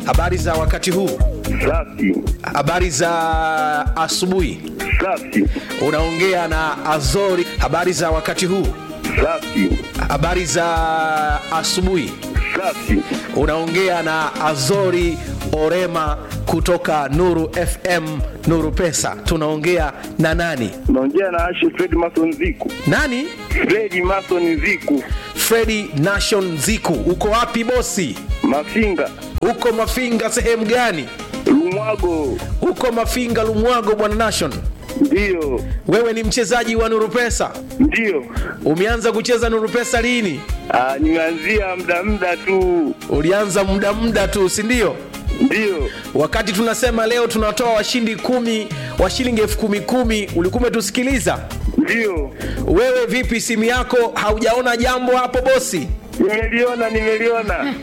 Habari za wakati huu? Safi. Habari za asubuhi? Safi. Unaongea na Azori. Habari za wakati huu? Safi. Habari za asubuhi? Safi. Unaongea na Azori Orema kutoka Nuru FM, Nuru Pesa. Tunaongea na nani? Naongea na Ashe Fred Mason Ziku. Nani? Fred Mason Ziku. Fredi Nation Ziku. Uko wapi bosi? Mafinga. Uko Mafinga sehemu gani? Lumwago. Uko Mafinga Lumwago, bwana Nation. Ndiyo. Wewe ni mchezaji wa Nuru Pesa. Ndiyo. Umeanza kucheza Nuru Pesa lini? Ah, nimeanzia muda muda tu. Ulianza muda muda tu, si ndio? Ndiyo. Wakati tunasema leo tunatoa washindi kumi wa shilingi elfu kumi kumi, ulikuwa umetusikiliza? Ndiyo. Wewe vipi, simu yako haujaona jambo hapo bosi? Nimeliona, nimeliona.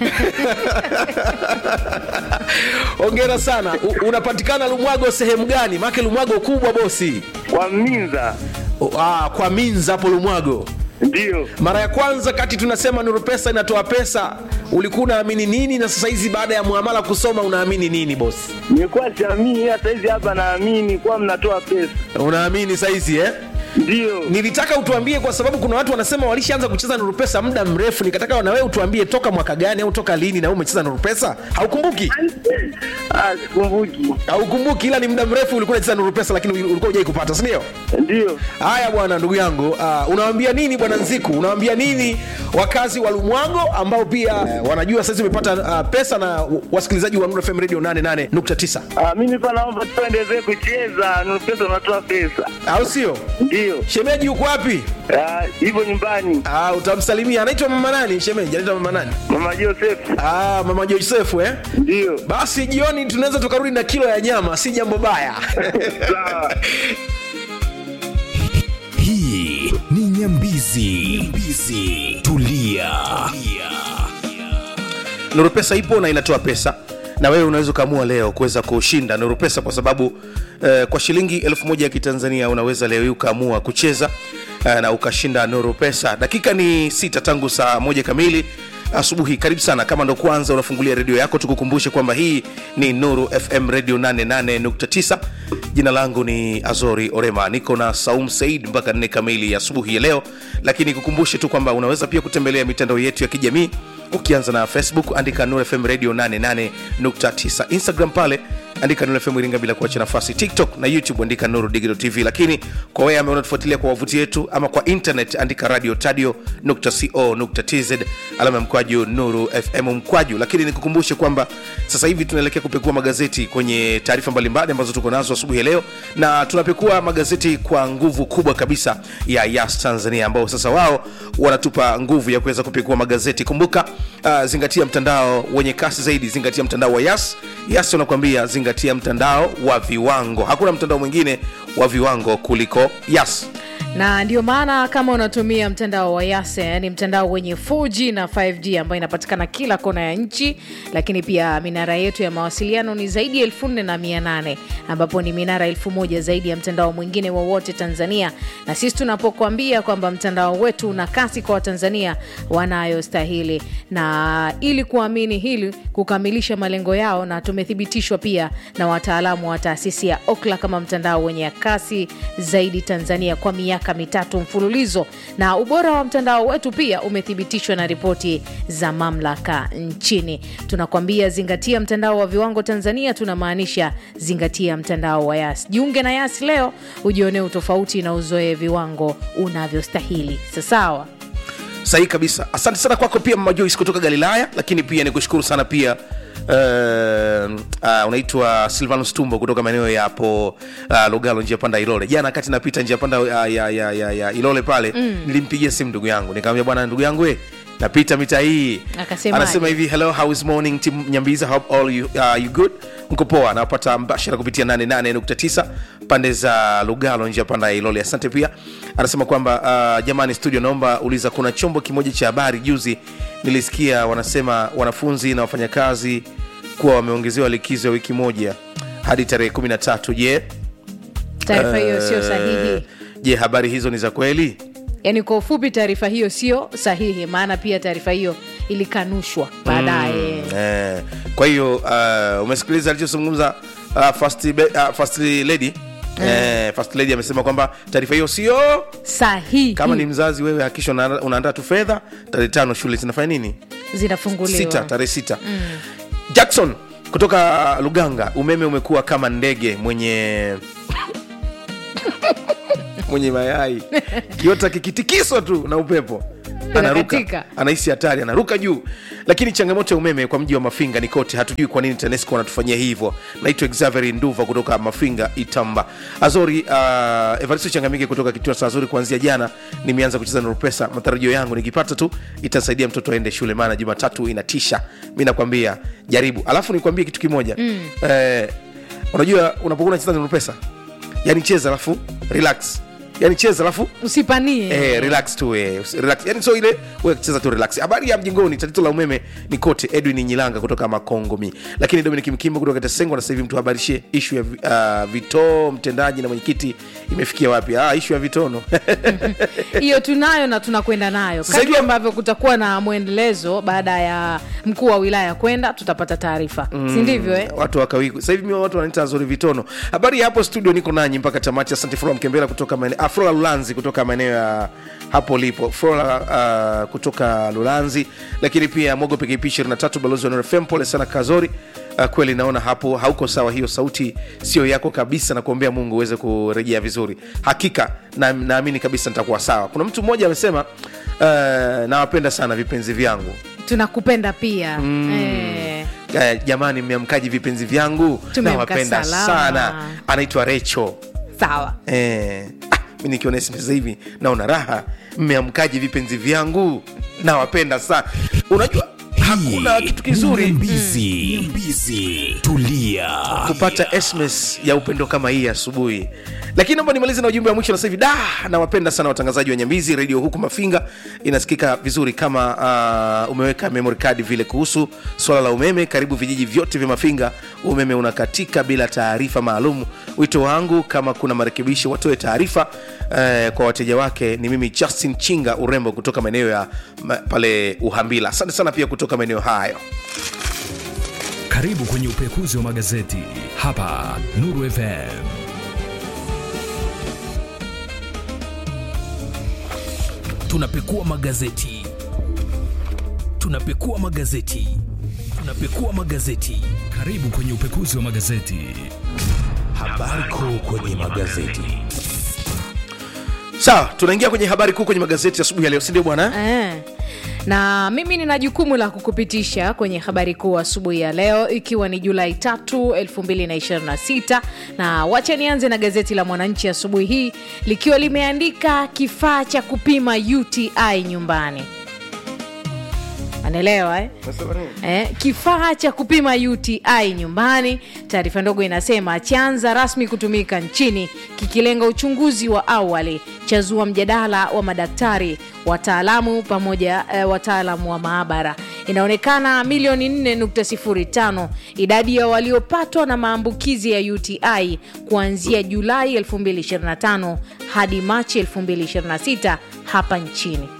Hongera sana. U, unapatikana Lumwago sehemu gani? Maake Lumwago kubwa bosi. Kwa Minza. O, ah, kwa Minza hapo Lumwago. Ndiyo. Mara ya kwanza kati tunasema Nuru Pesa inatoa pesa, ulikuwa unaamini nini, na sasa hizi baada ya muamala kusoma unaamini nini bosi? Nilikuwa siamini, hata hizi hapa naamini kuwa mnatoa pesa. Unaamini saizi eh? Ndiyo. Nilitaka utuambie kwa sababu kuna watu wanasema walishaanza kucheza Nuru Pesa muda mrefu. Nikataka na wewe utuambie toka mwaka gani au toka lini na wewe umecheza Nuru Pesa? Haukumbuki? Ah, sikumbuki. Haukumbuki, ila ni muda mrefu ulikuwa unacheza Nuru Pesa, lakini ulikuwa hujai kupata, si ndio? Ndiyo. Haya bwana, ndugu yangu, uh, unawaambia nini bwana Nziku? Unawaambia nini wakazi wa Lumwago ambao pia uh, wanajua sasa umepata uh, pesa na wasikilizaji wa Nuru FM Radio 88.9 Ah, mimi pa naomba tuendelee kucheza. Nuru pesa unatoa pesa. au sio? Ndiyo. Shemeji yuko wapi? Ah, hivyo nyumbani. Ah, utamsalimia. Anaitwa mama nani? Shemeji anaitwa mama nani? Mama Joseph. Ah, mama Josefu eh? Ndiyo. Basi jioni tunaweza tukarudi na kilo ya nyama, si jambo baya. Sawa. hii ni nyambizi, nyambizi. tulia Nuru Pesa ipo na inatoa pesa, na wewe unaweza ukaamua leo kuweza kushinda Nuru Pesa kwa sababu eh, kwa shilingi elfu moja ya Kitanzania unaweza leo hii ukaamua kucheza eh, na ukashinda Nuru Pesa. Dakika ni sita tangu saa moja kamili asubuhi. Karibu sana, kama ndo kwanza unafungulia redio yako, tukukumbushe kwamba hii ni Nuru FM Radio 88.9. Jina langu ni Azori Orema, niko na Saum Said mpaka nne kamili ya asubuhi ya leo, lakini kukumbushe tu kwamba unaweza pia kutembelea mitandao yetu ya kijamii ukianza na facebook andika Nuru fm radio 88.9 instagram pale andika Nuru fm iringa bila kuacha nafasi tiktok na youtube andika nuru digital tv lakini kwa wewe ambaye unatufuatilia kwa wavuti yetu ama kwa internet andika radio tadio co tz alama ya mkwaju nuru fm mkwaju lakini nikukumbushe kwamba sasa hivi tunaelekea kupekua magazeti kwenye taarifa mbalimbali ambazo tuko nazo asubuhi ya leo na tunapekua magazeti kwa nguvu kubwa kabisa ya yas tanzania ambao sasa wao wanatupa nguvu ya kuweza kupekua magazeti kumbuka uh, zingatia mtandao wenye kasi zaidi zingatia mtandao wa yas yas unakwambia zingatia mtandao wa viwango hakuna mtandao mwingine wa viwango kuliko yas na ndio maana kama unatumia mtandao wa yase yani mtandao wenye 4g na 5g ambayo inapatikana kila kona ya nchi lakini pia minara yetu ya mawasiliano ni zaidi ya 48 ambapo ni minara elfu moja zaidi ya mtandao mwingine wowote tanzania na sisi tunapokuambia kwamba mtandao wetu una kasi kwa watanzania wanayostahili na ili kuamini hili kukamilisha malengo yao na tumethibitishwa pia na wataalamu wa taasisi ya okla kama mtandao wenye kasi zaidi tanzania kwa miaka mitatu mfululizo na ubora wa mtandao wetu pia umethibitishwa na ripoti za mamlaka nchini tunakwambia zingatia mtandao wa viwango tanzania tunamaanisha zingatia mtandao wa yas jiunge na yas leo ujionee utofauti na uzoee viwango unavyostahili sasawa sahihi kabisa asante sana kwako pia mama Joyce kutoka galilaya lakini pia ni kushukuru sana pia Uh, uh, unaitwa silvanus tumbo kutoka maeneo ya hapo uh, lugalo njia panda ilole jana kati napita njia panda uh, ya, ya, ya, ya ilole pale mm. nilimpigia simu ndugu yangu nikamwambia bwana ndugu yangu we napita mita hii Akasemaje? anasema hivi hello how is morning team nyambiza hope all you, uh, you good mko poa nawapata mbashara kupitia 88.9 pande za lugalo njia panda ya ilole asante pia anasema kwamba uh, jamani studio naomba uliza kuna chombo kimoja cha habari juzi nilisikia wanasema wanafunzi na wafanyakazi kuwa wameongezewa likizo ya wiki moja hadi tarehe 13 je taarifa hiyo sio sahihi je habari hizo ni za kweli yaani kwa ufupi taarifa hiyo sio sahihi maana pia taarifa hiyo ilikanushwa baadaye eh, kwa hiyo uh, umesikiliza alichozungumza uh, first, be- uh, first lady Eh, first lady amesema kwamba taarifa hiyo sio sahihi kama ni mzazi wewe hakisha una- unaandaa tu fedha tarehe tano shule zinafanya nini zinafunguliwa sita tarehe sita jackson kutoka luganga umeme umekuwa kama ndege mwenye mwenye mayai kiota kikitikiswa tu na upepo anaruka Unakatika. anahisi hatari anaruka juu lakini changamoto ya umeme kwa mji wa mafinga ni kote hatujui kwa nini tanesco wanatufanyia hivyo naitwa xaveri nduva kutoka mafinga itamba azori uh, evaristo changamike kutoka kituo cha azori kuanzia jana nimeanza kucheza na rupesa matarajio yangu nikipata tu itasaidia mtoto aende shule maana jumatatu inatisha mi nakwambia jaribu alafu nikwambie kitu kimoja mm. eh, unajua unapokuwa unacheza na rupesa yani cheza alafu relax yani cheza alafu usipanie Eh, relax tu eh, usi- relax. Yani so ile wewe cheza tu relax. Habari ya mjingoni, tatizo la umeme ni kote. Edwin Nyilanga kutoka Makongomi, lakini Dominic Mkimbo kutoka Tesengo na sasa hivi mtu habarishie ishu ya vi- uh, vitoo mtendaji na mwenyekiti imefikia wapi? Ah, ishu ya vitono hiyo tunayo na tunakwenda nayo Sasa kadri hivi- ambavyo kutakuwa na mwendelezo baada ya mkuu wa wilaya kwenda tutapata taarifa mm. si ndivyo eh? watu wakawiku sasa hivi mimi watu wanaita zuri vitono. Habari ya hapo studio, niko nanyi mpaka tamati. Asante Flora Mkembela kutoka maeneo ah, Flora Lulanzi kutoka maeneo ya hapo lipo Flora uh, kutoka Lulanzi, lakini pia Mogo PKP 23 balozi wa Nuru FM, pole sana Kazori. Uh, kweli naona hapo hauko sawa, hiyo sauti sio yako kabisa, na kuombea Mungu uweze kurejea vizuri. Hakika na- naamini kabisa nitakuwa sawa. Kuna mtu mmoja amesema uh, nawapenda sana vipenzi vyangu tunakupenda pia mm. eh, Eh, jamani mmeamkaji vipenzi vyangu Tumeamka nawapenda salama. sana anaitwa recho sawa eh, ah, mi nikiona SMS sasa hivi naona raha mmeamkaji vipenzi vyangu nawapenda sana unajua hakuna kitu kizuri Nyambizi. Nyambizi. Tulia. kupata sms ya upendo kama hii asubuhi lakini naomba nimalize na ujumbe wa mwisho na sasa hivi da nawapenda sana watangazaji wa nyambizi redio huku mafinga inasikika vizuri kama uh, umeweka memory card vile kuhusu swala la umeme karibu vijiji vyote vya mafinga umeme unakatika bila taarifa maalum wito wangu kama kuna marekebisho watoe taarifa uh, kwa wateja wake ni mimi justin chinga urembo kutoka maeneo ya ma, pale uhambila asante sana pia kutoka maeneo hayo Karibu kwenye upekuzi wa magazeti hapa Nuru FM. Tunapekua magazeti, tunapekua magazeti, tunapekua magazeti. Karibu kwenye upekuzi wa magazeti. Habari kuu kwenye magazeti. sawa tunaingia kwenye habari kuu kwenye magazeti asubuhi ya leo sindio bwana eh. na mimi nina jukumu la kukupitisha kwenye habari kuu asubuhi ya leo ikiwa ni julai 3 2026 na wacha nianze na gazeti la mwananchi asubuhi hii likiwa limeandika kifaa cha kupima uti nyumbani anaelewa eh? Eh, kifaa cha kupima uti nyumbani taarifa ndogo inasema chaanza rasmi kutumika nchini kikilenga uchunguzi wa awali chazua mjadala wa madaktari wataalamu pamoja eh, wataalamu wa maabara inaonekana milioni 4.05 idadi ya waliopatwa na maambukizi ya uti kuanzia julai 2025 hadi machi 2026 hapa nchini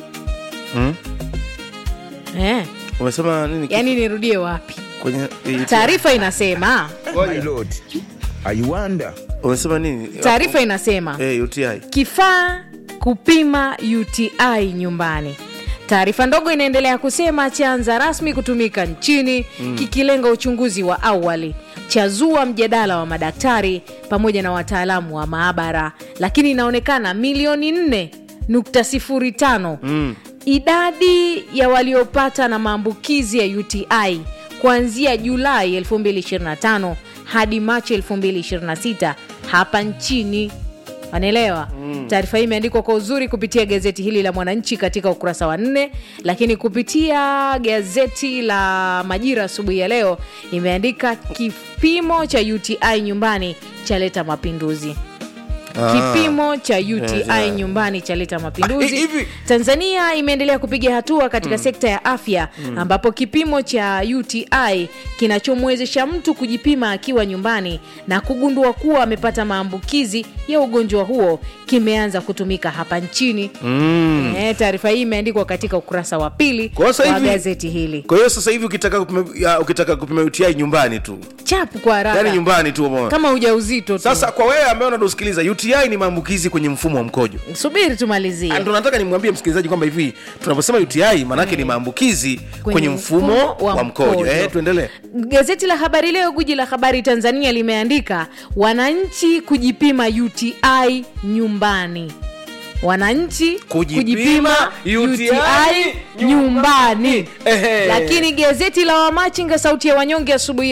eh, umesema nini yani nirudie wapi kwenye taarifa inasema My lord, I wonder. umesema nini taarifa inasema eh, uti kifaa kupima uti nyumbani taarifa ndogo inaendelea kusema chaanza rasmi kutumika nchini mm. kikilenga uchunguzi wa awali chazua mjadala wa madaktari pamoja na wataalamu wa maabara lakini inaonekana milioni 4.05 mm. idadi ya waliopata na maambukizi ya uti kuanzia julai 2025 hadi machi 2026 hapa nchini wanaelewa mm. taarifa hii imeandikwa kwa uzuri kupitia gazeti hili la mwananchi katika ukurasa wa nne lakini kupitia gazeti la majira asubuhi ya leo imeandika kipimo cha uti nyumbani chaleta mapinduzi kipimo cha uti yeah. nyumbani chaleta Ah, mapinduzi hivi- tanzania imeendelea kupiga hatua katika sekta ya afya ambapo kipimo cha uti kinachomwezesha mtu kujipima akiwa nyumbani na kugundua kuwa amepata maambukizi ya ugonjwa huo kimeanza kutumika hapa nchini mm. e, taarifa hii imeandikwa katika ukurasa wa pili Kwa sasa wa hivi- gazeti hili kwa hiyo sasa hivi ukitaka kupima, ya, ukitaka kupima uti nyumbani tu chapu kwa haraka yaani nyumbani tu umeona. kama ujauzito tu sasa kwa wewe ambaye unatusikiliza uti ni maambukizi kwenye mfumo wa mkojo subiri tumalizie ndo nataka nimwambie msikilizaji kwamba hivi tunaposema uti maanaake ni maambukizi kwenye, mfumo wa, mkojo eh, tuendelee gazeti la habari leo guji la habari tanzania limeandika wananchi kujipima uti nyumbani wananchi Kujipima UTI nyumbani Ehe. lakini gazeti la wamachinga sauti ya wanyonge asubuhi